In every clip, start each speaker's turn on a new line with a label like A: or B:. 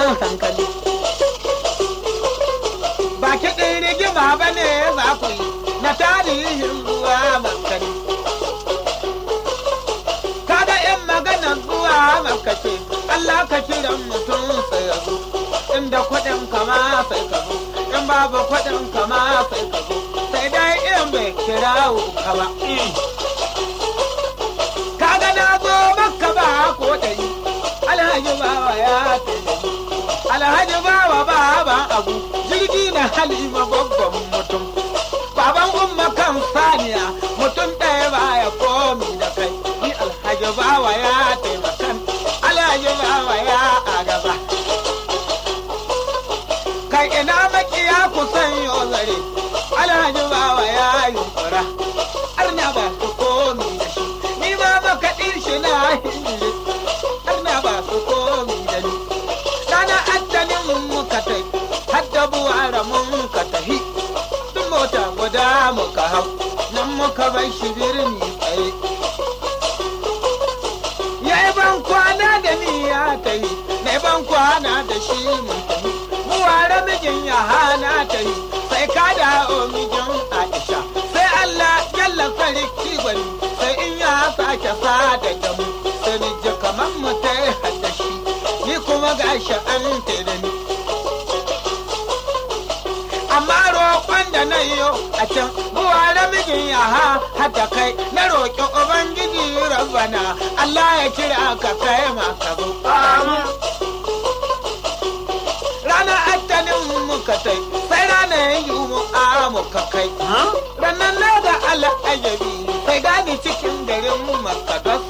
A: jan hankali ba kiɗin rigima ba ne za ku yi na tarihin zuwa makani kaga in magana zuwa makace Allah ka kiran mutum sai ya zo inda kuɗin kama sai ka zo in babu kuɗin kama sai ka zo sai dai in bai kirawo ka ba kaga na zo maka ba ko dai alhaji bawa ya tafi alhaji bawa baban abu jirgi na halima babban mutum baban umma kan saniya mutum ɗaya baya komi da kai ni alhaji bawa ya taimakan alhaji bawa ya agaba kai ina makiya kusan yau zare alhaji bawa ya yunkura arna ba su komi da shi ni ma makaɗin shi na hinji arna ba su komi da ni rana addanin muka tai hadda buwara mun ka tahi tun mota guda muka hau nan muka bai shi birni tsaye ya yi ban kwana da ni ya tai na ban kwana da shi mun tahi buwara mijin ya hana ta yi sai ka dawo mijin aisha sai allah jalla sarki gwani sai in ya sake sada da mu sai ni ji kamar mu ta hadda shi ni kuma gashi an tere ni amma roƙon da na yi a can buwa da mijin ya ha hada kai na roƙi ubangiji rabbana Allah ya kira ka kai ma ka zo rana attanin muka tai sai ranar yi mu a muka kai ranar na da al'ajabi sai gani cikin garin makadas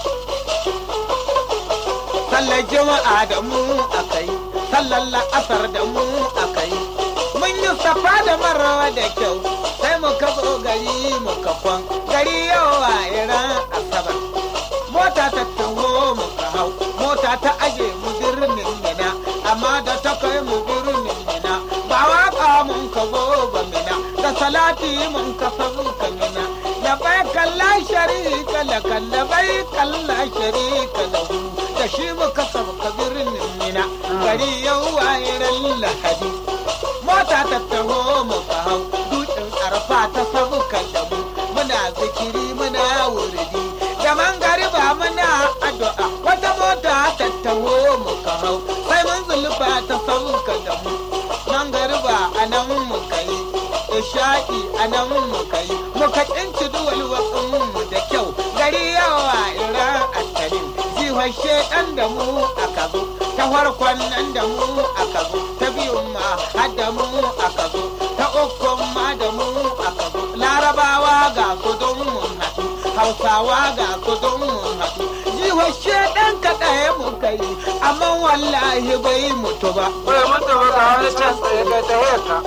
A: sallar jama'a da mu akai sallar la'asar da mu akai mun yi safa da marawa da kyau sai muka zo gari muka kwan gari yau a iran asabar mota ta taho muka hau mota ta aje mu birnin mina amma da ta kai mu birnin mina ba waka mun ka zo ba mina da salati mun ka sabu ka mina da bai kalla sharika la kalla bai kalla sharika lahu da shi muka sauka birnin mina gari yau a iran lahadi mota ta taho muka hau dutsen arfa ta sabuka da mu muna zikiri muna wuridi da mangariba muna addu'a wata mota ta taho muka hau sai mun zulfa ta sabuka da mu mangariba a nan muka yi isha'i a nan muka yi muka kinci duwal mu da kyau gari yawa iran attanin jihar shedan da mu aka zo ta farkon nan da mu aka zo ta biyun ma har da mu aka zo ta ukun ma da mu aka zo larabawa ga su don mun haɗu hausawa ga su don mun haɗu jihar shedan ka ɗaya mu kai amma wallahi bai mutu ba
B: Bai mutu ba ga wani can tsaye kai ta hiyarka.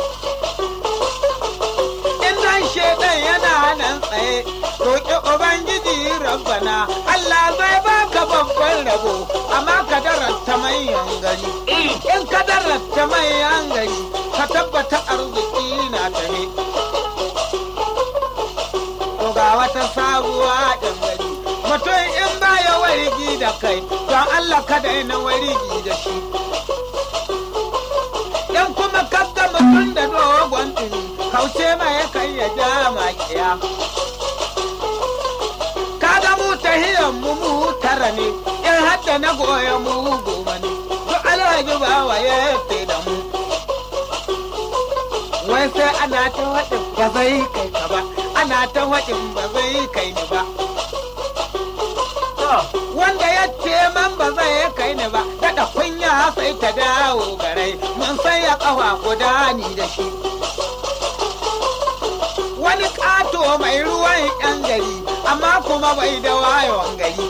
A: in dan shedan yana nan tsaye roƙi ubangiji rabbana Allah zai baka babban rabo amma ka darasta manyan gari in ka darasta manyan gari ka tabbata arziki na tahe to ga wata sabuwa ɗan gari mutum in baya warigi da kai don Allah ka daina warigi da shi in kuma kaga mutum da dogon tuni kauce ma ya kai ya ja makiya kaga mu tahiyan mu mu tara ne in hadda na goya mu goma ne duk alhaji bawa ya yafe da mu wai sai ana ta waɗin ba zai kai ka ba ana ta waɗin ba zai kai ni ba wanda ya ce man ba zai kai ni ba daɗa kunya sai ta dawo garai mun sai ya ƙafa guda ni da shi wani ƙato mai ruwan yan gari amma kuma bai da wayon gari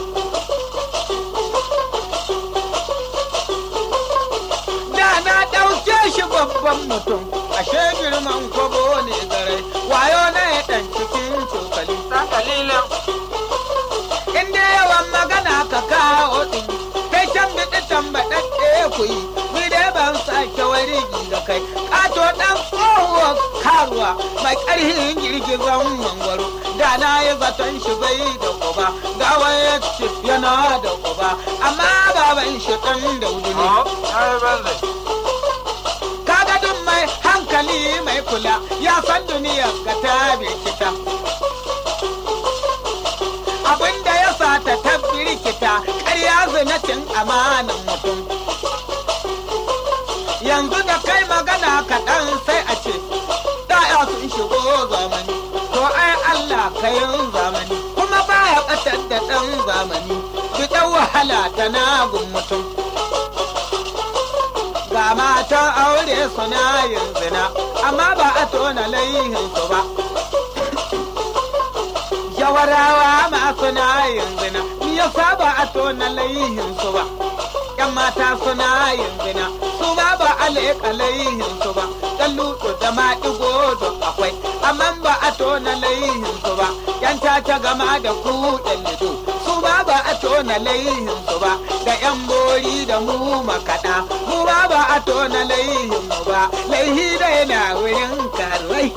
A: da na ɗauke shi babban mutum ashe girman kwabo ne garai wayo na ya ɗan cikin cokali
B: Ɗan kalilan.
A: inda yawan magana ka kawo ɗin kai can biɗi tambaɗaɗɗe ku yi ni dai ban sake wari da kai ƙato ɗan tsohuwar kawo karuwa mai ƙarhin girgizan mangwaro da na yi zaton shi bai da kuba ga waya ce yana da kuba amma baban shi ɗan daudu ne
B: ya yi banza
A: kaga duk mai hankali mai kula ya san duniya ga ta birkita abinda ya sa ta ta birkita ƙarya zinacin amanan mutum yanzu da kai magana kaɗan sai a ce ɗaya sun shigo zamani to ai Allah kayan zamani kuma baya ɓatar da ɗan zamani fitan wahala ta nagun mutum ga matan aure suna yin zina amma ba a tona laihinsu ba jawarawa ma suna yin zina yasa ba a tona laihinsu ba yan mata suna yin zina su ma ba a leƙa laihinsu ba dan lutu da maɗigo da akwai amma ba a tona laihinsu ba yan ta gama da ku ɗan lido su ma ba a tona laihinsu ba da yan bori da mu makaɗa mu ma ba a tona laihinmu ba laihi dai na wurin karuwai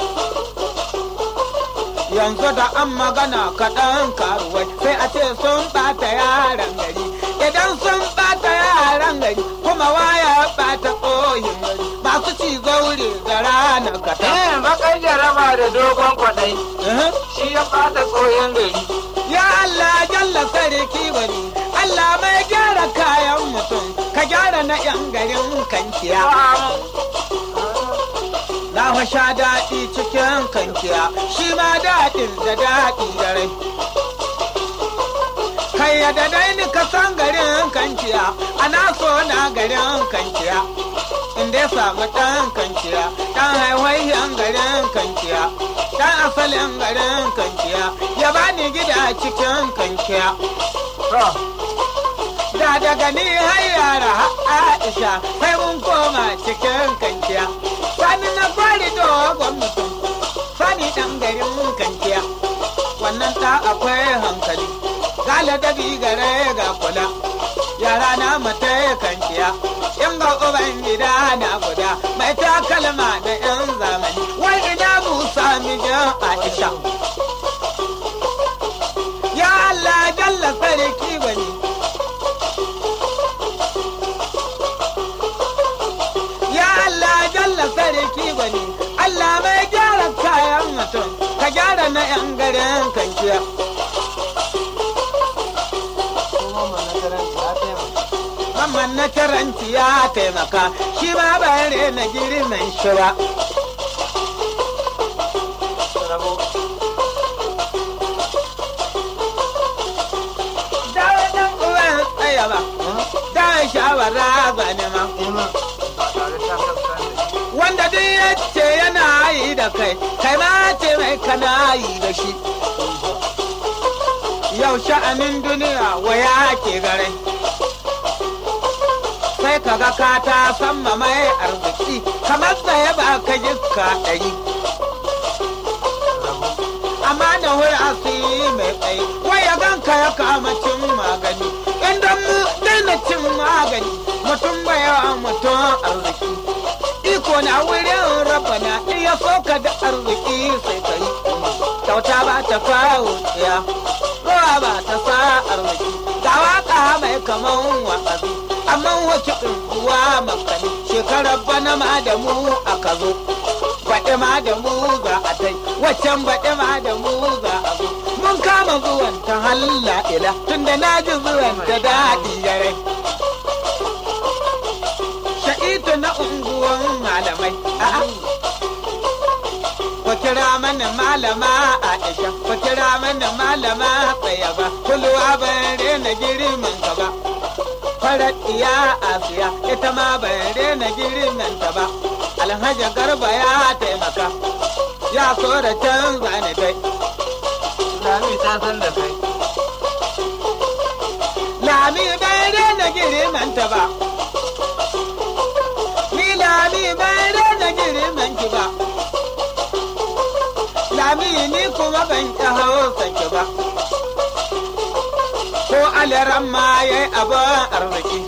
A: yanzu da an magana kaɗan karuwai sai a ce sun ɓata yaran gari idan sun ɓata yaran gari kuma waya ɓata ƙoyin gari masu ci zaure da rana kata.
B: eh bakar jaraba da dogon kwaɗai shi ya ɓata tsohon gari
A: Ya Allah jalla sarki bari Allah mai gyara kayan mutum ka gyara na 'yan garin kankiya. Na fa sha daɗi cikin kankiya shi ma daɗin da daɗi da rai. Kai ya da dai ni ka san garin kankiya ana so na garin kankiya. In dai samu ɗan kankiya ɗan haihuwan garin kankiya. Dan asalin garin kankiya ya bani gida cikin kankiya. Da daga ni har yara Aisha sai mun koma cikin kankiya. Sani na fari dogon mutum, sani ɗan garin kankiya. Wannan ta akwai hankali, gala dabi gare ga kula. Yara na mata kankiya, in ga uban gida na guda, mai takalma da 'yan zamani. Wai ina Musa mijin Aisha. Ya Allah jalla sarki bane. Ya Allah jalla sarki bane. Allah mai gyara kayan mutum, ka gyara na 'yan garin kankiya. Mamman na karanci ya taimaka, shi ma bare na girman shi ba. Dawo dan uwan tsaya ba, da shawara ba ne ma. Wanda duk ya ce yana yi da kai, kai ma ce mai kana yi da shi. Yau sha'anin duniya waya ke gare. Sai kaga ka ta samma mai arziki, kamar tsaye ba ka jiska ɗari. amma da wuri asiri mai tsaye waya ganka ya kama cin magani inda mu daina cin magani mutum baya mutum arziki iko na wurin rabana iya soka da arziki sai kai kyauta ba ta kawo tsiya ruwa ba ta sa arziki ga waka mai kaman wa'azi amma wace ɗunguwa makani shekarar bana ma da mu aka zo baɗi ma da mu za a tai waccan baɗi ma da mu za a zo mun kama zuwan ta halla ila tunda na ji zuwan ta daɗi yare sha'itu na unguwan malamai a'a ku kira mana malama Aisha ku kira mana malama Tsayaba kulwa ban rena girman ka ba farar iya Asiya ita ma ban rena girman ta ba Alhaji Garba ya taimaka ya so da canza ni dai
B: Lami ta san da kai.
A: Lami bai rena girman ta ba Ni Lami bai rena girman ki ba Lami ni kuma ban ƙi hausa ki ba Ko alaran ma yayi abin arziki